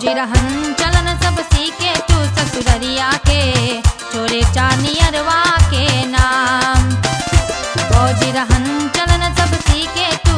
फौजी रहन चलन सब सीखे तू ससुररिया के छोरे चानियरवा के नाम फौजी रहन चलन सब सीखे